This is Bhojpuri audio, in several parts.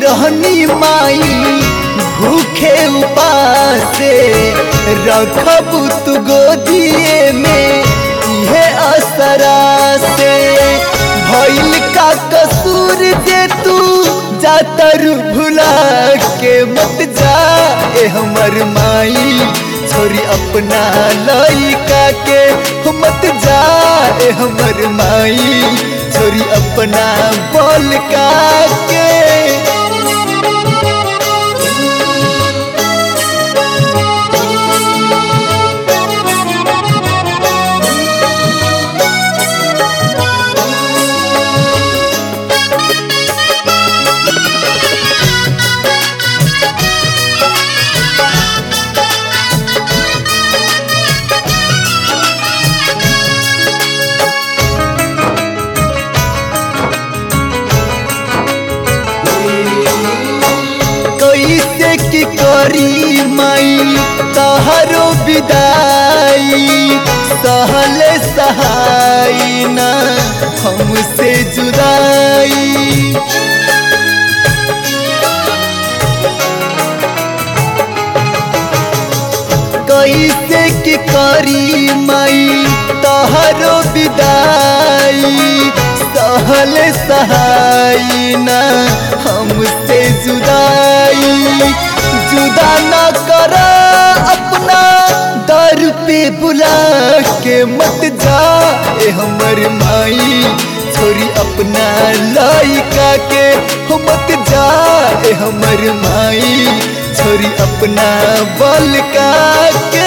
रहनी माई भूखे उपासे रखब तू गोदिए में इहे असरा से भइल का कसूर जे तू जातर भुला के मत जा ए हमर माई छोरी अपना लइका के मत जा ए हमर माई छोरी अपना बोल का के कैसे की करी माई तहरो विदाई सहल सहाई ना हमसे जुदाई कैसे की करी माई तहरो विदाई सहल सहाई ना हमसे जुदाई जुदा ना कर अपना दर पे बुला के मत जा ए हमर माई छोरी अपना लइका के हो मत जा ए हमर माई छोरी अपना बल का के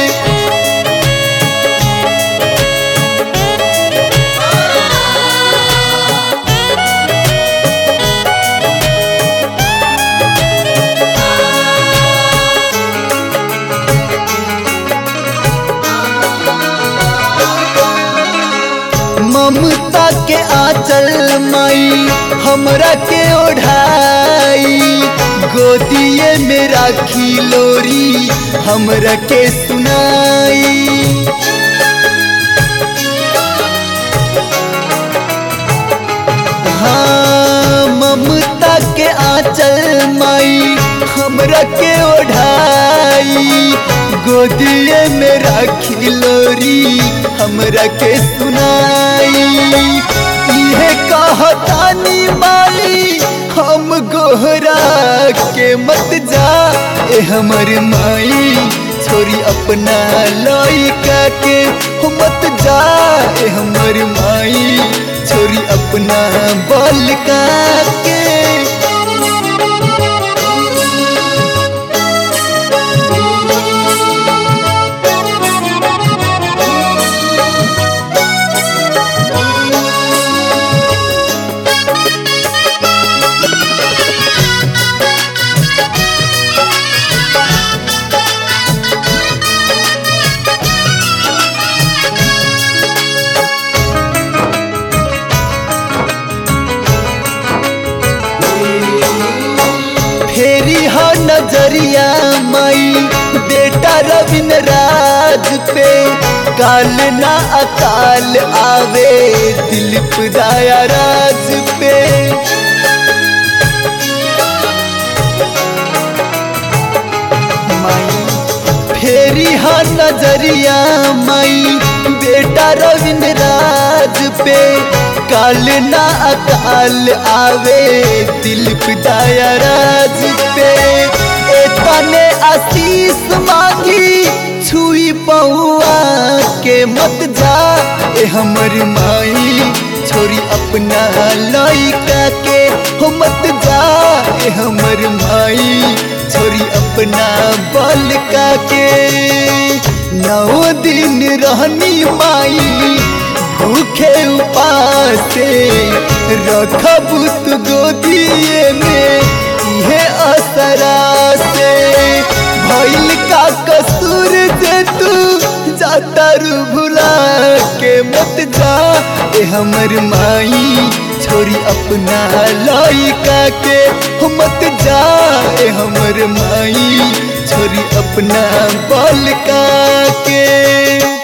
ममता के आंचल माई हमरा के ओढ़ाई गोदिए में राखी लोरी हमरा के सुनाई हाँ ममता के आंचल माई हमरा के ओढ़ाई गोदिए में राखी लोरी हमरा के सुनाई इहे कहतानी माई हम गोहरा के मत जा ए हमर माई छोरी अपना लइका के हो मत जा ए हमर माई छोरी अपना बल का के फेरी हो नजरिया माई बेटा रविन राज पे काल ना अकाल आवे दिलीप दाया राज पे माई फेरी हो नजरिया माई बेटा रविन राज पे काल ना अकाल आवे दिलीप दाया राज पे एतने आशीष मांगी छुई पहुआ के मत जा ए हमर माई छोरी अपना लइका के हो मत जा ए हमर माई छोरी अपना बल का के नौ दिन रहनी माई भूखे उपासे रखब तू गोदिए में इहे असरा से भइल का कसूर जे तू जातर भुला के मत जा ए हमर माई छोरी अपना लइका के हो मत जा ए हमर माई छोरी अपना बल का के